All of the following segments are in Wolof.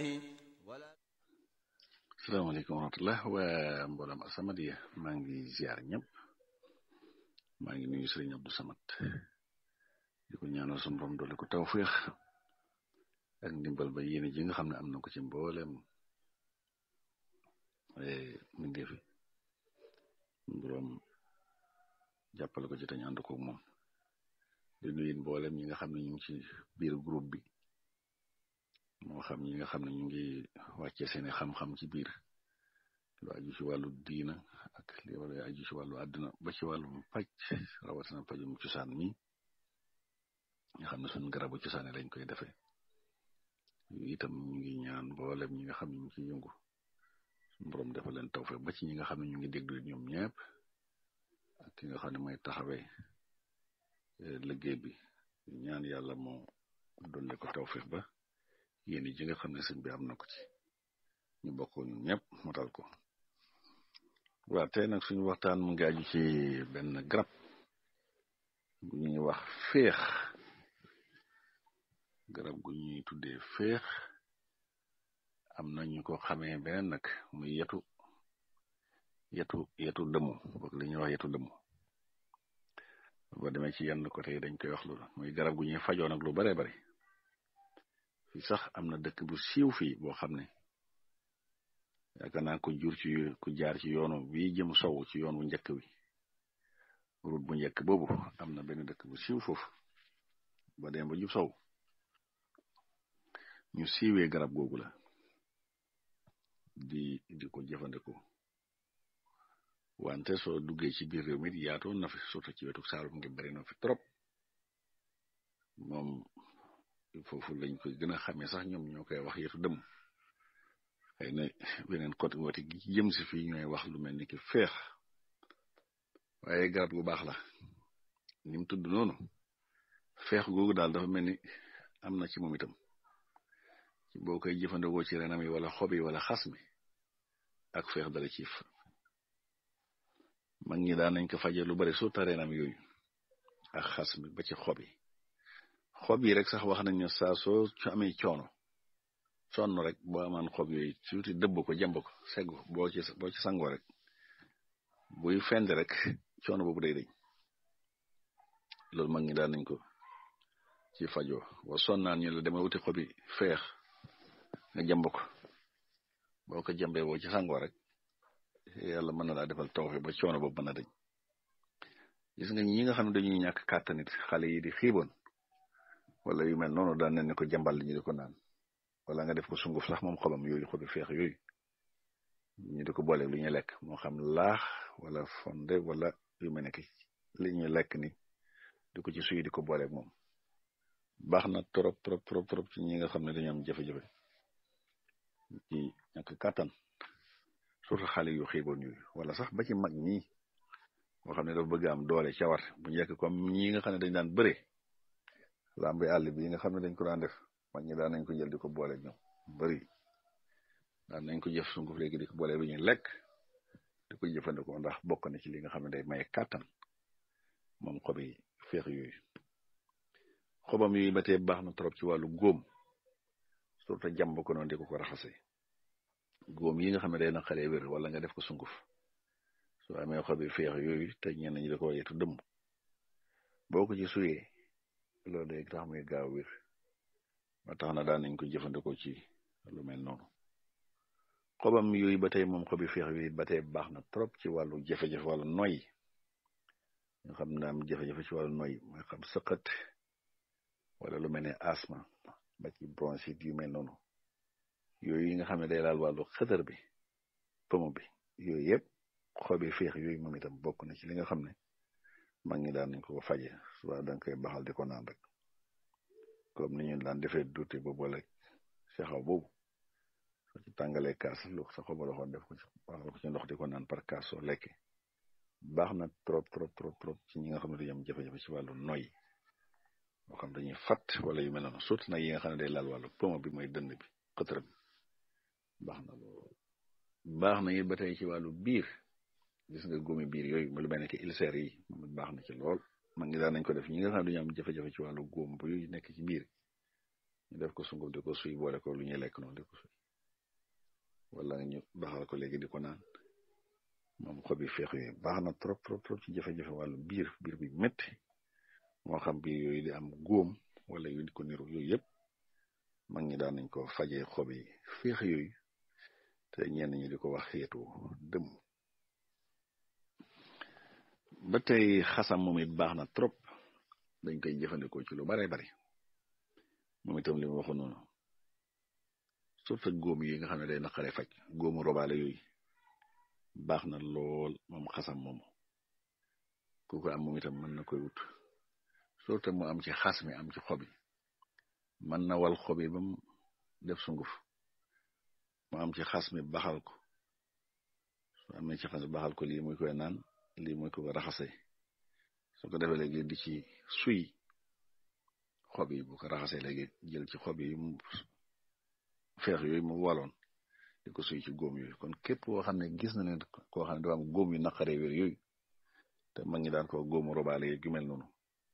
salaamaaleykum wa rahmatullah waa mboolem As-Samadiyya maa ngi ziar ñëpp maa ngi nuyu Sëriñ Abdou Samad di ko ñaanal sunu borom doole ko tawféex ak ndimbal ba yéene ji nga xam ne am na ko ci mboolem mbindeefi borom jàppale ko ci tañ ànd ko moom di nuyu mboolem ñi nga xam ne ñu ngi ci biir groupe bi moo xam ñi nga xam ne ñu ngi wàccee seeni xam-xam ci biir lu aju ci wàllu diina ak li wala aju ci wàllu àdduna ba ci wàllum paj rawatina pajum cosaan mi nga xam ne suñ garabu cosaane lañ koy defee itam ñu ngi ñaan mboolem ñi nga xam ne ñu ci yëngu suñu borom defal leen tawfeex ba ci ñi nga xam ne ñu ngi déglu ñoom ñëpp ak ki nga xam ne mooy taxawee liggéey bi ñaan yàlla moo dolle ko tawfeex ba yéen ji nga xam ne sëñ bi am na ko ci ñu bokk ñun ñëpp motal ko waaw tey nag suñu waxtaan mu ngi aju ci benn garab gu ñuy wax féex garab gu ñuy tuddee féex am na ñu ko xamee beneen nag muy yetu yetu yetu dëmu boog li ñuy wax yetu dëmu boo demee ci yenn côté yi dañ koy wax loolu muy garab gu ñuy fajoo nag lu bare bari fii sax am na dëkk bu siiw fii boo xam ne yaakaar naa ko jur ci ku jaar ci yoonu bii jëm sow ci yoon wu njëkk wi route bu njëkk boobu am na benn dëkk bu siiw foofu ba dem ba jub sow ñu siiwee garab googu la di di ko jëfandikoo wante soo duggee ci biir réew mi yaatoon na fi surtout ci wetu Saalum ngi bari na fi trop moom foofu lañ koy gën a xamee sax ñoom ñoo koy wax yetu dëm xëy na beneen côté wati gi jëm si fii ñooy wax lu mel ni ki feex waaye garab gu baax la ni mu tudd noonu feex googu daal dafa mel ni am na ci moom itam ci boo koy jëfandikoo ci renam yi wala xob yi wala xas mi ak feex dala ciif mag ñi daan nañ ko faje lu bari surtout renam yooyu ak xas mi ba ci xob yi xob yi rek sax wax nañ ne saa soo amee coono sonn rek boo amaan xob yooyu surtout dëbb ko jàmb ko segg boo ci boo ci sangoo rek buy fend rek coono boobu day dañ loolu mag ñi daan nañ ko ci fajoo boo sonnaan ñu la dema wuti xob yi feex nga jàmb ko boo ko jàmbee boo ci sangoo rek yàlla mën na laa defal tawfe ba coono boobu mën a dañ gis nga ñi nga xam ne dañuy ñàkk kàttanit xale yi di xiiboon wala yu mel noonu daan nañ ne ko jàmbal ñu di ko naan wala nga def ko sunguf sax moom xobam yooyu xobi feex yooyu ñu di ko boole lu ñuy lekk moo xam laax wala fonde wala yu mel ne ki li ñuy lekk ni di ko ci suy di ko booleeg moom baax na trop trop trop trop ci ñi nga xam ne dañu am jafe-jafe ci ñàkk kàttan surtout xale yu xiiboon yooyu wala sax ba ci mag ñi moo xam ne dafa bëgg am doole cawar bu njëkk comme ñi nga xam ne dañ daan bëre lambi àll bi nga xam ne dañ ko daan def mag ñi daan nañ ko jël di ko boole ñoom bari daan nañ ko jëf sunguf léegi di ko boole bi ñuy lekk di ko jëfandikoo ndax bokk na ci li nga xam ne day maye kàttan moom xobi feex yooyu xobam yooyu ba tey baax na trop ci wàllu góom surtout jàmb ko noonu di ko ko raxasee góom yi nga xam ne day na xale wér wala nga def ko sunguf soo amee xobi feex yooyu te ñenn ñi da ko yetu dëmm boo ko ci suyee loolu day tax muy gaaw wér ba tax na daan nañ ko jëfandikoo ci lu mel noonu xobam yooyu ba tey moom xobi feex yooyu ba tey baax na trop ci wàllu jafe-jafe wàllu noy nga xam ne am jafe-jafe ci wàllu noy mooy xam sëqat wala lu mel ne asma ba ci bronchite yu mel noonu yooyu yi nga xam ne day laal wàllu xëtër bi pomo bi yooyu yëpp xobi feex yooyu moom itam bokk na ci li nga xam ne mag ñi daan nañ ko faje suba da nga koy baxal di ko naan rek comme ni ñu daan defee duute ba boole sexaw boobu soo ci tàngalee kaas lu sa xoba loxoon def ko ci baxal ko ci ndox di ko naan par kaas soo lekkee baax na trop trop trop trop ci ñi nga xam ne dañu am jafe-jafe ci wàllu noy moo xam dañuy fat wala yu mel noonu surtout nag yi nga xam ne day laal wàllu pomo bi mooy dënd bi xëtër bi baax na loolu baax na it ba tey ci wàllu biir gis nga góomi biir yooyu lu mel ne que ulcère yi moom baax na ci lool man ngi daan nañ ko def ñi nga xam ne dañu am jafe-jafe ci wàllu góom bu nekk ci biir ñu def ko sunguf di ko suy boole ko lu ñuy lekk noonu di ko suy wala ñu baxal ko léegi di ko naan moom xobi feex yooyu baax na trop trop trop ci jafe-jafe wàllu biir biir bi métti moo xam biir yooyu di am góom wala yu di ko niru yooyu yëpp mag ñi daan nañ ko fajee xobi feex yooyu te ñenn ñi di ko wax xeetu dëm ba tey xasam moom it baax na trop dañ koy jëfandikoo ci lu bare bari moom itam li ma waxoon noonu surtout góom yi nga xam ne day naqare faj góomu robaale yooyu baax na lool moom xasam moomu ku ko am moom itam mën na koy wut surtout mu am ci xas mi am ci xob yi mën na wal xob yi ba mu def sunguf mu am ci xas mi baxal ko su amee ci xas mi baxal ko lii muy koy naan lii muy ko raxase su ko defee léegi di ci suy xob yi bu ko raxasee léegi jël ci xob yi mu feex yooyu mu waloon di ko suy ci góom yooyu kon képp koo xam ne gis na ne koo xam ne dafa am góom yu naqaree wér yooyu te mag ñi daan ko góomu robaale yi yu mel noonu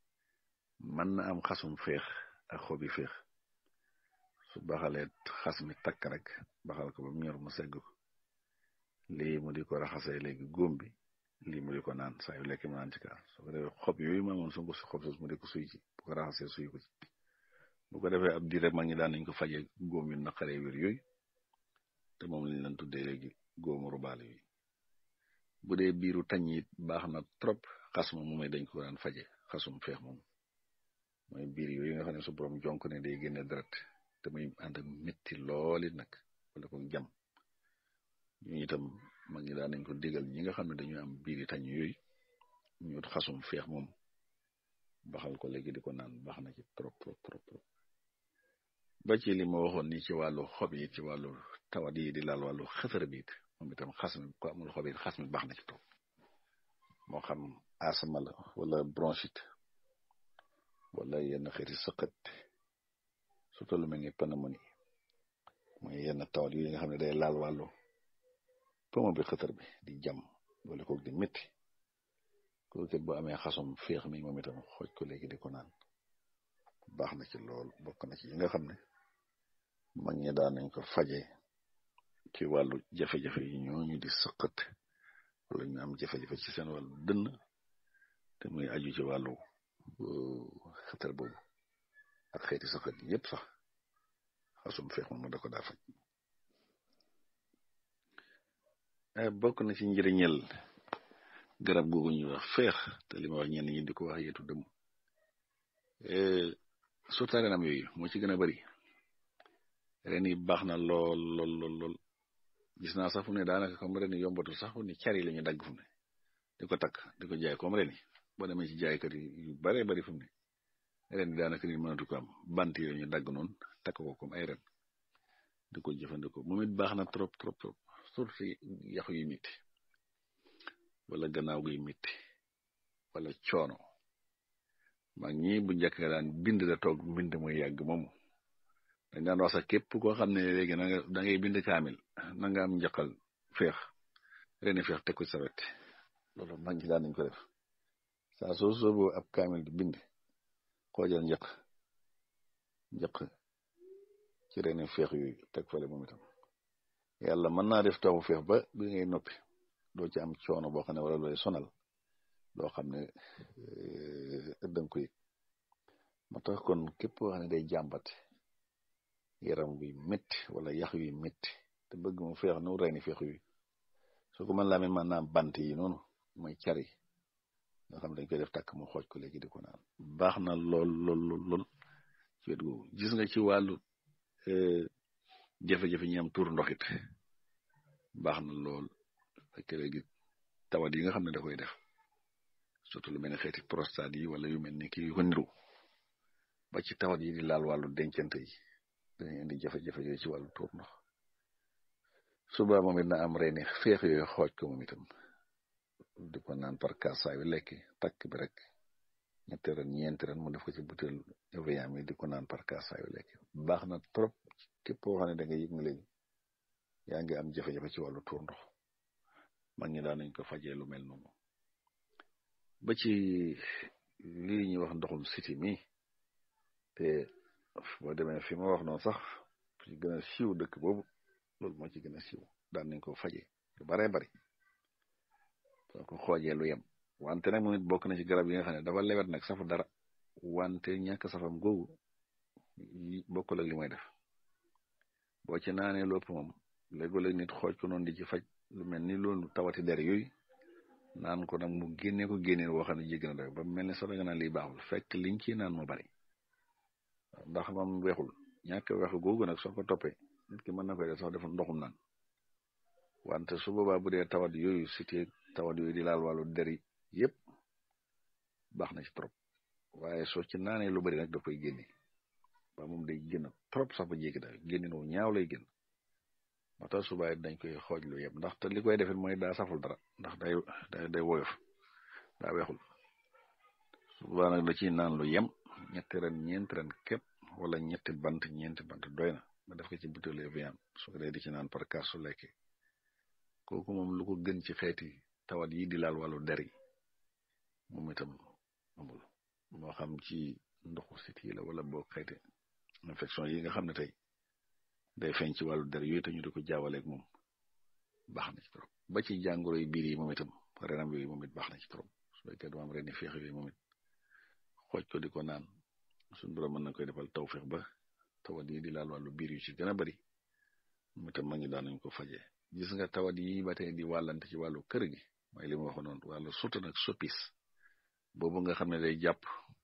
mën na am xasum feex ak xob yi feex su baxalee xas mi takk rek baxal ko ba mu ñor mu segg ko lii mu di ko raxasee léegi góom bi lii mu di ko naan saa yu lekk mu naan ci kaas su ko defee xob yooyu ma amoon sungu si xob sos mu di ko suy ci bu ko raxasee suy ko ci bu ko defee ab diir rek mag ñi daan nañ ko fajee góom yu naqaree wér yooyu te moom lañ leen tuddee léegi góomu rubaale yi bu dee biiru tañ it baax na trop xas ma moom dañ ko daan faje xasum feex moom mooy biir yooyu nga xam ne su borom jonk ne day génne deret te muy ànd ak métti looli nag wala ko jam ñu itam mag ñi daan nañ ko digal ñi nga xam ne dañu am biiri tañ yooyu ñu xasum feex moom baxal ko léegi di ko naan baax na ci trop trop trop trop ba ci li ma waxoon ni ci wàllu xob yi ci wàllu tawat yi di laal wàllu xëtër bi it moom itam xas mi ko amul xob yi xas mi baax na ci trop moo xam asma la wala bronchite wala yenn xeeti sëqët surtout lu mel ni pneumonie mooy yenn tawat yi nga xam ne day laal wàllu pomo bi xëtër bi di jam wala kook di métti kooku bu amee xasum féex mi moom itam xooj ko léegi di ko naan baax na ci lool bokk na ci yi nga xam ne mag ñi daan nañ ko faje ci wàllu jafe-jafe yi ñooñu di sëqët wala ñu am jafe-jafe ci seen wàllu dënn te muy aju ci wàllu xëtër boobu ak xeeti sëqët yépp sax xasum feex moom da ko daa faj bokk na ci njëriñel garab googu ñuy wax feex te li ma wax ñenn ñi di ko wax yeetu dëmm surtout renam yooyu moo ci gën a bari ren yi baax na lool lool lool lool gis naa sax fu ne daanaka comme ren yi yombatul sax fu ne cari la ñu dagg fu ne di ko takk di ko jaay comme ren yi boo demee ci jaaykat yi yu bare bari fu ne ren yi daanaka nit mënatu ko am bant yi ñu dagg noonu takk ko comme ay ren di ko jëfandikoo moom it baax na trop trop trop surtout yaxu yu mitti wala gannaaw guy mitti wala coono mag ñi bu njëkk nga daan bind da toog bind muy yàgg moomu dañ daan wax sax képp koo xam ne léegi na nga da ngay bind kaamil na nga am njaqal feex reni feex teg ko sa wet loolu mag ñi daan nañ ko def saa soo soobu ab kaamil di bind xoojal njaq njaq ci reni feex yooyu teg fale moom itam yàlla mën naa def tawu feex ba bi ngay noppi doo ci am coono boo xam ne wala looy sonal loo xam ne danga ko yëg moo tax kon képp koo xam ne day jàmbat yaram buy métti wala yax yuy métti te bëgg mu feex nu reeni feex yu su ko mën laa mel man naam bant yi noonu mooy cari nga xam dañ koy def takk mu xooj ko léegi di ko naan baax na lool lool lool lool ci wet googu gis nga ci wàllu jafe-jafe ñi am tuur ndoxit baax na lool fekk léegi tawat yi nga xam ne da koy def surtout lu mel ne xeeti prostate yi wala yu mel ni kii yu ko niru ba ci tawat yi di laal wàllu dencante yi dañuy indi jafe-jafe yooyu ci wàllu tuur ndox suba moom it na am reeni feex yooyu xooj ko moom itam di ko naan par kaas saa yu lekk takk bi rek ñetti ren ñeenti ren mu def ko ci butéel Evian mi di ko naan par kaas saa yu lekk baax na trop képp koo xam ne da nga yëg nga léegi yaa ngi am jafe-jafe ci wàllu tuur ndox mag ñi daan nañ ko fajee lu mel noonu ba ci lii ñuy wax ndoxum siti mi te boo demee fi ma wax noonu sax ci gën a siiw dëkk boobu loolu moo ci gën a siiw daan nañ ko faje lu baree bari soo ko xoojee lu yem wante nag moom it bokk na ci garab yi nga xam ne dafa lewet nag safu dara wante ñàkk safam googu bokkul ak li may def boo ci naanee lu ëpp moom léegoo-léeg nit xooj ko noonu di ci faj lu mel ni loolu tawati der yooyu naan ko nag mu génnee ko génnee woo xam ne jégg na doy ba mel ni sax nga naan lii baaxul fekk liñ ci naan moo bari ndax moom weexul ñàkk weexu googu nag soo ko toppee nit ki mën na koy def sax defal ndoxum naan wante su boobaa bu dee tawat yooyu cité tawat yooyu di laal wàllu der yi yëpp baax na ci trop waaye soo ci naanee lu bari nag da koy génne ba moom day génn trop sax ba jéggi daal génne no ñaaw lay génn moo tax subaay dañ koy xooj lu yëpp ndax te li koy defit mooy daa saful dara ndax day day day woyof daa weexul subaa nag da ciy naan lu yem ñetti ren ñeenti ren képp wala ñetti bant ñeenti bant doy na nga def ko ci butéel vian su ko dee di ci naan par kaas su lekkee kooku moom lu ko gën ci xeeti tawat yi di laal wàllu der yi moom itam amul moo xam ci ndoxu sit yi la wala boo xeeti infection yi nga xam ne tey day feeñ ci wàllu der yooyu te ñu di ko jaawaleeg moom baax na ci trop ba ci jàngoro yi biir yi moom itam renam yooyu moom it baax na ci trop su fekkee dama am reni feex yooyu moom it xooj ko di ko naan suñu borom mën na koy defal tawfeex ba tawat yi di laal wàllu biir yu ci gën a bari moom itam ma ngi daan nañ ko fajee gis nga tawat yi ba tey di wàllante ci wàllu kër gi mooy li ma waxoon noonu wàllu surtout nag soppis boobu nga xam ne day jàpp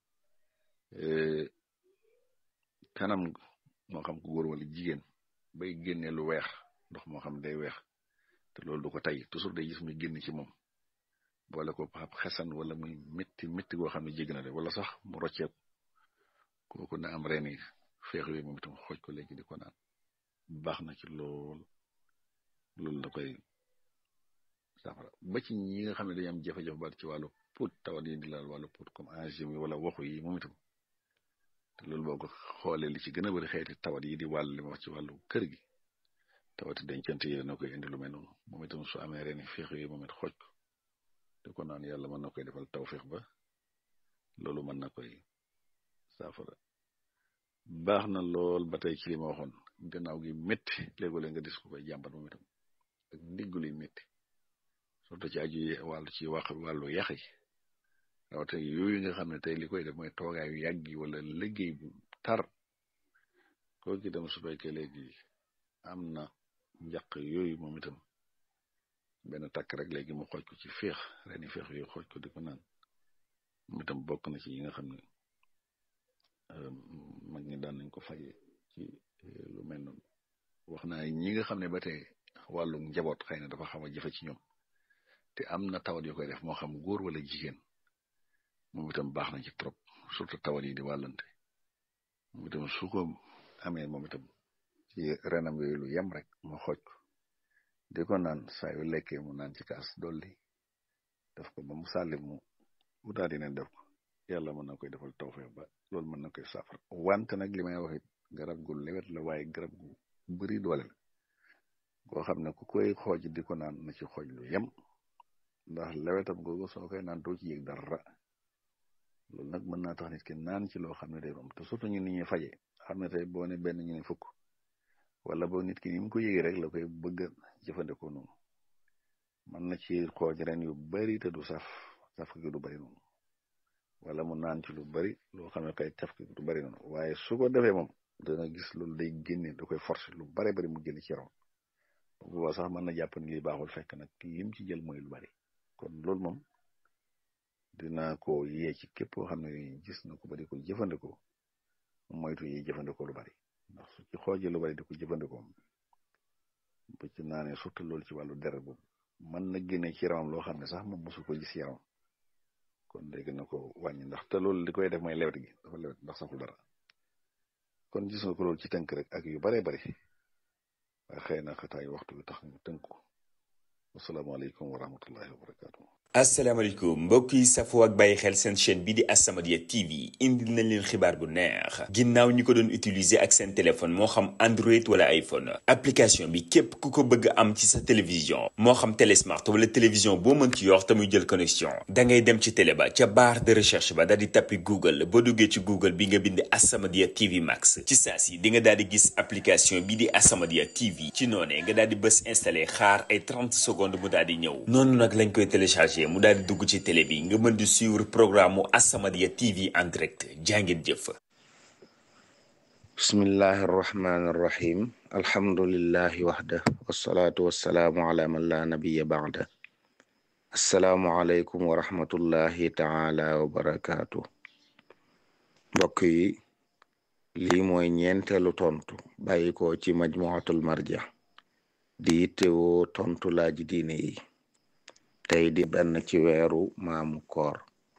kanam moo xam ko góor wala jigéen bay génne lu weex ndox moo xam day weex te loolu du ko tay toujours day gis muy génn ci moom boole ko ab xesan wala muy métti métti goo xam ne jégg na de wala sax mu rocceeku kooku na am reeni feex yooyu moom itam xooj ko léegi di ko naan baax na ci lool loolu da koy safara ba ci ñi nga xam ne dañu am jafe-jafe ba ci wàllu put tawat yi di laal wàllu put comme angine yi wala waxu yi moom itam te loolu boo ko xoolee li ci gën a bëri xeeti tawat yi di wàll li ma wax ci wàllu kër gi tawati dencante yi dana koy indi lu mel noonu moom itam su amee reeni feex yooyu moom it xooj ko di ko naan yàlla mën na koy defal tawfeex ba loolu mën na koy saafara baax na lool ba tey ci li ma waxoon gannaaw gi métti léegoo-léeg nga dis ko koy jàmbat moom itam ak ndiggu luy métti surtout ci aju wàllu ci wax wàllu yax yi rawate yooyu nga xam ne tey li koy def mooy toogaayu yàgg yi wala liggéey bu tar kooku itam su fekkee léegi am na njaq yooyu moom itam benn takk rek léegi mu xooj ko ci féex reeni féex yooyu xooj ko di ko naan moom itam bokk na ci yi nga xam ne mag ñi daan nañ ko faje ci lu mel noonu wax naa ñi nga xam ne ba tey wàllu njaboot xëy na dafa xaw a jafe ci ñoom te am na tawat yu koy def moo xam góor wala jigéen moom itam baax na ci trop surtout tawat yi di wàllante moom itam su ko amee moom itam ci renam yooyu lu yem rek mu xooj ko di ko naan saa yu lekkee mu naan ci kaas dolli def ko ba mu sàlli mu mu daal di ne def ko yàlla mën na koy defal tawfeex ba loolu mën na koy saafara wante nag li may wax it garab gu lewet la waaye garab gu bëri doole la koo xam ne ku koy xooj di ko naan na ci xooj lu yem ndax lewetam googu soo koy naan doo ci yëg dara loolu nag mën naa tax nit ki naan ci loo xam ne day moom te surtout ñu nit ñi faje xam ne tey boo ne benn ñu ne fukk wala boo nit ki ni mu ko yëgee rek la koy bëgg a jëfandikoo noonu mën na ci xooj ren yu bari te du saf saf gi du bari noonu wala mu naan ci lu bari loo xam ne kay saf gi du bari noonu waaye su ko defee moom dana gis loolu day génne da koy force lu bare bari mu génne ci yaram booba sax mën na jàpp ni li baaxul fekk nag lim ci jël mooy lu bari kon loolu moom dina ko yee ci képp koo xam ne gis na ko ba di ko jëfandikoo moytu yi jëfandikoo lu bari ndax su ci xoojee lu bari di ko jëfandikoo ba ci naanee surtout loolu ci wàllu deret boobu mën na génne ci yaramam loo xam ne sax moom mosu ko gis yaram kon léegi na ko wàññi ndax te loolu li koy def mooy lewet gi dafa lewet ndax saful dara kon gis nga ko loolu ci tënk rek ak yu baree bari waaye xëy na xataay waxtu bi tax ñu tënk ko wasalaamaaleykum wa rahmatullahi wa barakaatu. asalaamaaleykum mbokk yi safoo ak bàyyi xel seen chaîne bi di As-Samadiyya TV indil nañ leen xibaar bu neex ginnaaw ñi ko doon utiliser ak seen téléphone moo xam Android wala iPhone application bi képp ku ko bëgg am ci sa télévision moo xam télésmart wala télévision boo mën ci yor te muy jël connexion da ngay dem ci télé ba ca barre de recherche ba daal di tappi Google boo duggee ci Google bi nga bind As-Samadiyya TV Max ci saa si di nga daal di gis application bi di As-Samadiyya TV ci noonee nga daal di bës installé xaar ay 30 secondes mu daal di ñëw noonu nag lañ koy téléchargé. mu daal di dugg ci télé bi nga mën di suivre programme mu As-Samadiyya TV en direct jàngeen jëf bismillahi arrahmani irrahim alhamdulillahi waxda wassalaatu wassalaamu ala man la nabiya baada assalaamu aleykum wa rahmatullahi taala wa barakaatu mbokk yi lii mooy ñeenteelu tontu bàyyi ko ci majmuatul marja di yittewoo tontu laaji diine yi tey di benn ci weeru maamu koor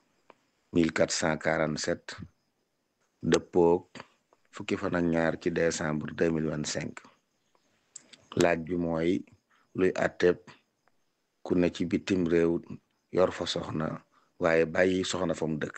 1447 dëppoog fukki fan ak ñaar ci décembre 2025 laaj bi mooy luy atteb ku ne ci bitim réew yor fa soxna waaye bàyyi soxna fa mu dëkk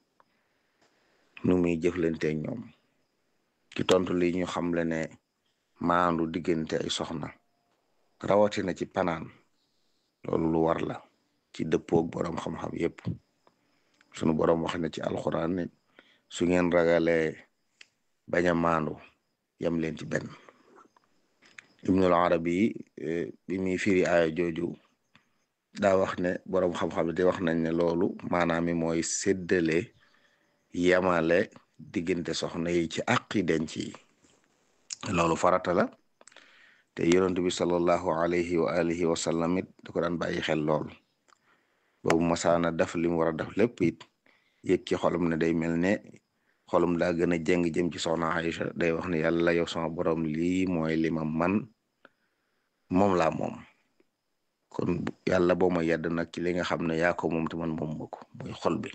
nu muy jëflanteeg ñoom ci tontu li ñu xamle ne maandu diggante ay soxna rawatina ci panaan loolu lu war la ci dëppoog boroom xam-xam yépp sunu boroom wax na ci alxuraan ne su ngeen ragalee bañ a maandu yam leen ci benn ibnul arabi bi muy firi aaya jooju daa wax ne boroom xam-xam di wax nañ ne loolu maanaam mi mooy séddale yamale diggante soxna yi ci àqi denc yi loolu farata la te yonent bi sallallahu alayhi wa alihi wa sallam it da ko daan bàyyi xel lool boobu masaana def li mu war a def lépp it yëg ci xolum ne day mel ne xolum daa gën a jeng jëm ci soxna Aïcha day wax ne yàlla yow sama borom lii mooy li ma man moom laa moom kon yàlla boo ma yedd nag ci li nga xam ne yaa ko moom te man moom ma ko muy xol bi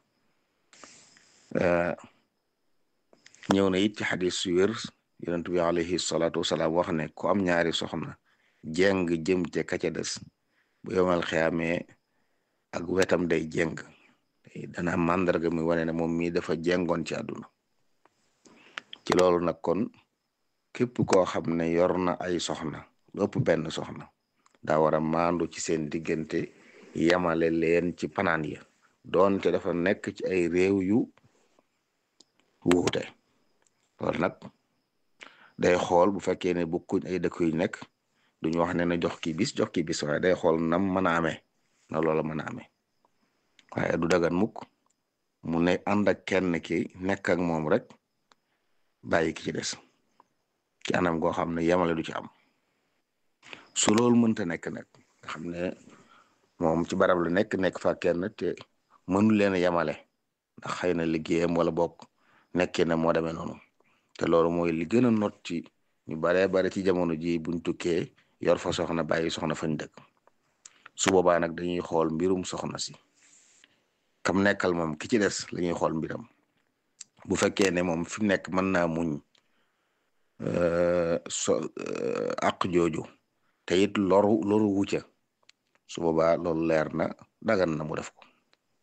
ñëw na it ci xadis su wér yonent bi alayhi salaatu wasalaam wax ne ku am ñaari soxna jeng jëm ca ka ca des bu yomal xiyaamee ak wetam day jeng dana am màndarga mi wane ne moom mii dafa jengoon ci àdduna ci loolu nag kon képp koo xam ne yor na ay soxna lu ëpp benn soxna daa war a maandu ci seen diggante yamale leen ci panaan ya doonte dafa nekk ci ay réew yu wuute loolu nag day xool bu fekkee ne bokkuñ ay dëkk yu nekk duñu wax ne na jox ki bis jox ki bis waaye day xool nam mën a amee na loola mën a amee waaye du dagan mukk mu ne ànd ak kenn ki nekk ak moom rek bàyyi ki ci des ci anam goo xam ne yemale du ci am su loolu mënta nekk nag nga xam ne moom ci barab la nekk nekk fa kenn te mënu leen a yemale ndax xëy na liggéeyam wala bokk nekkee na moo demee noonu te loolu mooy li gën a not ci ñu baree bare ci jamono ji buñ tukkee yor fa soxna bàyyi soxna fañ dëkk su boobaa nag dañuy xool mbirum soxna si kam nekkal moom ki ci des la ñuy xool mbiram bu fekkee ne moom fi mu nekk mën naa muñ so àq jooju te it loru loru wucca su boobaa loolu leer na dagan na mu def ko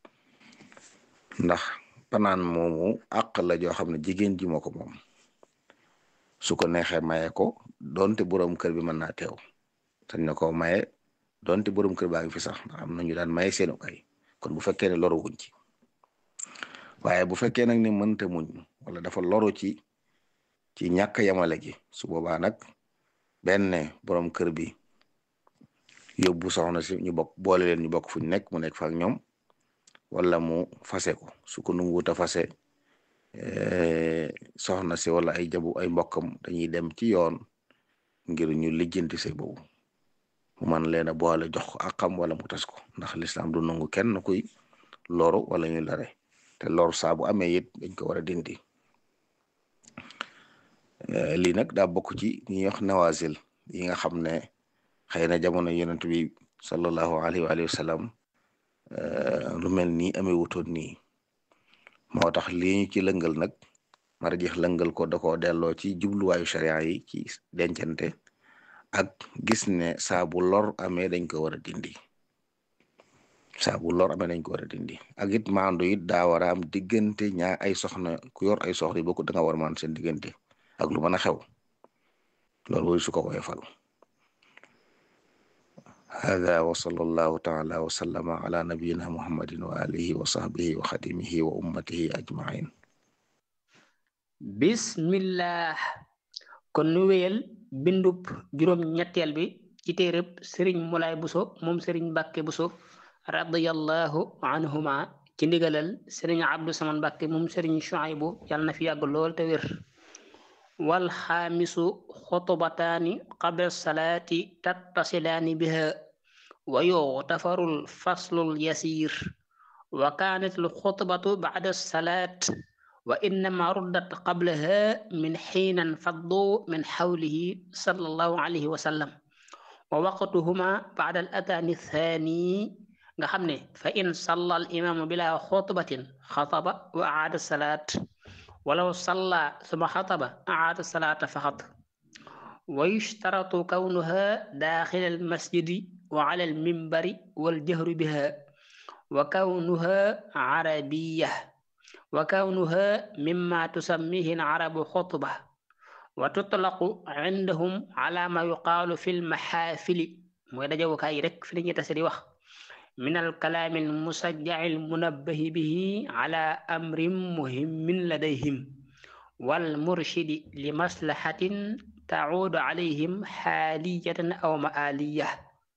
ndax panaan moomu àq la joo xam ne jigéen ji moo ko moom su ko neexee maye ko donte borom kër bi mën naa teew sañ na ko maye donte borom kër baa ngi fi sax ndax am na ñu daan maye seenu ay kon bu fekkee ne loru wuñ ci waaye bu fekkee nag ne mënta muñ wala dafa loru ci ci ñàkk yamale gi su boobaa nag benn borom kër bi yóbbu soxna si ñu bokk boole leen ñu bokk fu ñu nekk mu nekk fa ak ñoom wala mu fase ko su ko nanguwut a fase soxna si wala ay jabu ay mbokkam dañuy dem ci yoon ngir ñu lijjanti say boobu mu man leen a boole jox ko akam wala mu tas ko ndax lislaam du nangu kenn kuy loru wala ñu lare te loru saa bu amee it dañ ko war a dindi lii nag daa bokk ci ñi wax nawazil yi nga xam ne xëy na jamono yonent bi sallallahu alayhi wa sallam lu mel nii amee wutoon nii moo tax lii ñu ci lëngal nag marjeex lëngal ko da koo delloo ci jubluwaayu sharia yi ci dencante ak gis ne saa bu lor amee dañ ko war a dindi saa bu lor amee nañ ko war a dindi ak it maandu it daa war a am diggante ñaa ay soxna ku yor ay soxna yi bokk da nga war a maan seen diggante ak lu mën a xew loolu mooy su ko woyofal hada wa sallallahu taala wa sallama ala nabiyina muhammadin wa alihi wa sahbihi wa xadimihi wa ummatihi ajmain bismillah kon nu wéyal bindub juróom ñetteel bi ci téereb sëriñ Mulaay Buso moom sëriñ Mbàkke Buso radiyallahu anhuma ci ndigalal sëriñ Abdu Saman Mbàkke moom sëriñ Shuaybu yàlla na fi yàgg lool te wér wal xaamisu xutbataani qabla salaati tattasilaani biha wa yughtafarul faslul yasiir wa kaanat al xutbatu ba'da salaat wa innama ruddat qablaha min xiinan faddu min xawlihi sallallahu alayhi wa sallam wa waqtuhuma ba'da al ataani thaani nga xam ne fa in salla al imaamu bila xutbatin xataba wa aada salaat walaw salla suma xataba aada salaata faqat wa yushtaratu kawnuha daaxila al masjidi wa ala al mimbari wal jahru biha wa kawnuha arabiya wa kawnuha mimma tusammihi al arabu xutba wa tutlaqu indahum ala ma yuqaalu fi l maxaafili mooy dajawukaay yi rek fi la ñuy tase di wax min alkalaami almusajjaci almunabbahi bihi ala amrin muhimmin ladayhim walmurshidi li maslahatin tacuudu calayhim xaaliyatan aw maaliya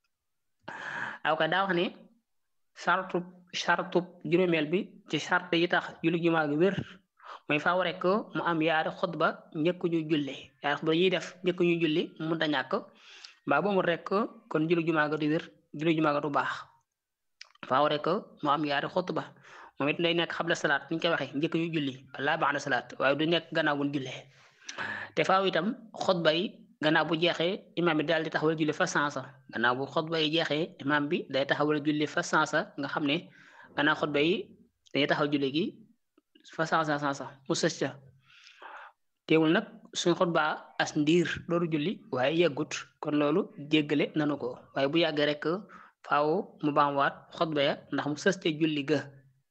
aw ka daa wax ne sartub sartub juróomeel bi ci sart yi tax julli jumaa gi wér mooy faaw rek mu am yaari xutba njëkk ñu julli yaari xutba ñuy def njëkk ñu julli mu da ñàkk mbaa boomu rek kon julli jumaa ga du wér julli jumaa ga du baax faaw rek mu am yaari xutba moom it day nekk xabla salaat ni ñu koy waxee njëkk ñu julli wala ba'da salaat waaye du nekk gannaaw bu ñu jullee te faaw itam xutba yi gannaaw bu jeexee imaam bi daal di taxawal julli fa sansa gannaaw bu xutba yi jeexee imaam bi day taxawal julli fa sansa nga xam ne gannaaw xutba yi dañuy taxaw julli gi fa sansa sansa mu sës ca teewul nag suñ xutba as ndiir loolu julli waaye yeggut kon loolu jéggale nanu ko waaye bu yàggee rek faaw mu baamuwaat xutba ya ndax mu sës ca julli ga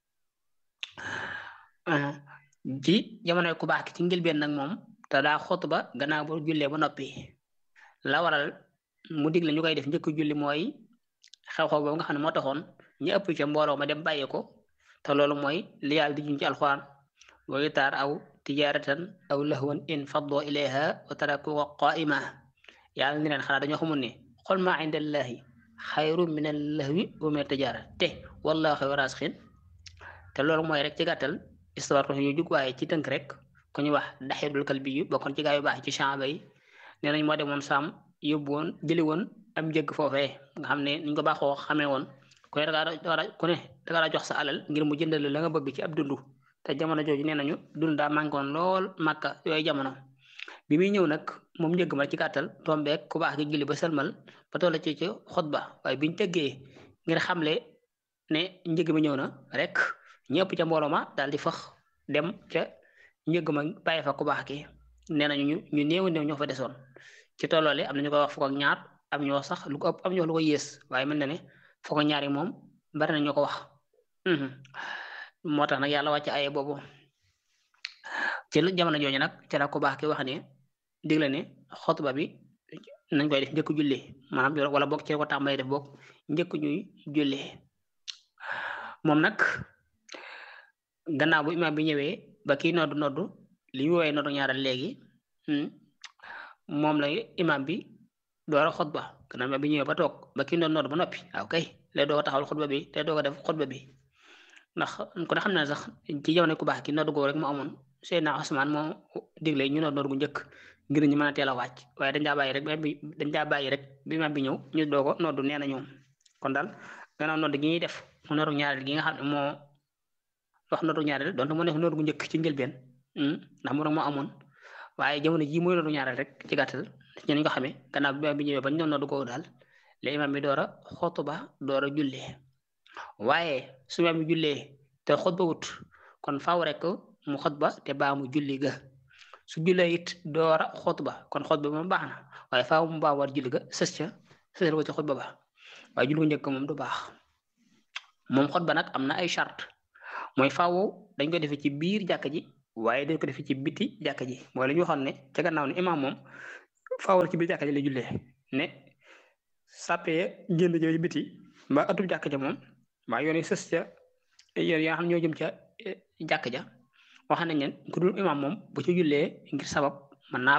ci jamonoy ku baax ki ci njëlbeen nag moom te daa xutba gannaaw bu jullee ba noppi la waral mu digle ñu koy def njëkk julli mooy xew-xew boobu nga xam ne moo taxoon ñu ëpp ca mbooloo ma dem bàyyi ko te loolu mooy li yàlla di juñ ci alxuraan wa itaar aw tijaratan aw lahwan in faddoo ilayha wa tarakuka qaima yàlla ni leen xanaa dañoo xamul ne xol maa indallahi xayru min allahwi wa min tijara te wallahu xayru raasixin te loolu mooy rek ci gàttal histoire ko ñu jug waaye ci tënk rek ku ñu wax daxirul kalbi yu bokkoon ci gaa yu baax ci chamba yi nee nañ moo demoon saam yóbbu woon jëli woon am njëgg foofee nga xam ne niñ ko baaxoo xamee woon ku ne dangaa ku ne dangaa jox sa alal ngir mu jëndal la nga bëgg ci ab dundu te jamono jooju nee nañu dund daa manqué woon lool màkka yooyu jamono bi muy ñëw nag moom njëgg ma ci gàttal tombeek ku baax gi julli ba sëlmal ba toll ci ci xutba waaye biñ tëggee ngir xamle ne njëgg mi ñëw na rek ñëpp ca mbooloo ma daal di fax dem ca njëgg ma bàyyi fa ku baax ki nee nañu ñu ñu néew néew ñoo fa desoon ci tolloole am na ñu koy wax fukk ak ñaar am ñoo sax lu ko ëpp am ñoo lu ko yées waaye mel na ne fukk ak ñaar yi moom bari na ñu ko wax moo tax nag yàlla wàcc aye boobu ci jamono jooju nag ci la ku baax ki wax ne digle ne xutba bi nañ koy def njëkk julli maanaam wala boog ci ko tàmbalee def boog njëkk ñuy julli moom nag gannaaw bu imaam bi ñëwee ba kii noddu noddu li ñu woowee noddu ñaaral léegi moom la imaam bi door a xutba gannaaw imaam bi ñëwee ba toog ba kii noddu noddu ba noppi waaw kay lay doog a taxawal xutba bi lay doog a def xutba bi ndax ku ne xam ne sax ci jamono ku baax ki noddu googu rek mu amoon Seydina Usmaan moo digle ñu noddu noddu gu njëkk ngir ñu mën a teel a wàcc waaye dañ daa bàyyi rek bi dañ daa bàyyi rek bi imaam bi ñëw ñu doog a noddu nee na ñoom kon daal gannaaw noddu gi ñuy def mu noddu ñaareel gi nga xam ne moo wax noddu ñaareel donte mu nekk noddu gu njëkk ci njëlbeen ndax mu rek moo amoon waaye jamono jii mooy noddu ñaareel rek ci gàttal ci ñu ko xamee gannaaw bi bi ñëwee ba ñu doon noddu googu daal la imaam bi door a xutba door a jullee waaye su imaam bi jullee te xutba wut kon faaw rek mu xutba te baa mu julli ga su jullee it door a xutba kon xutba moom baax na waaye faaw mu baa war julli ga sës ca sësal ko ci xutba ba waaye julli gu njëkk moom du baax moom xutba nag am na ay charte mooy faaw dañ ko defee ci biir jàkka ji waaye dañ ko defee ci biti jàkka ji mooy la ñu waxoon ne ca gannaaw ne imaam moom faaw ci biir jàkka ji lay jullee ne sàppee génn jëw ci biti mbaa atub jàkka ja moom mbaa yoon yi sës ca yoon yaa xam ñoo jëm ca jàkka ja wax nañ leen ku dul imaam moom bu ci jullee ngir sabab mën naa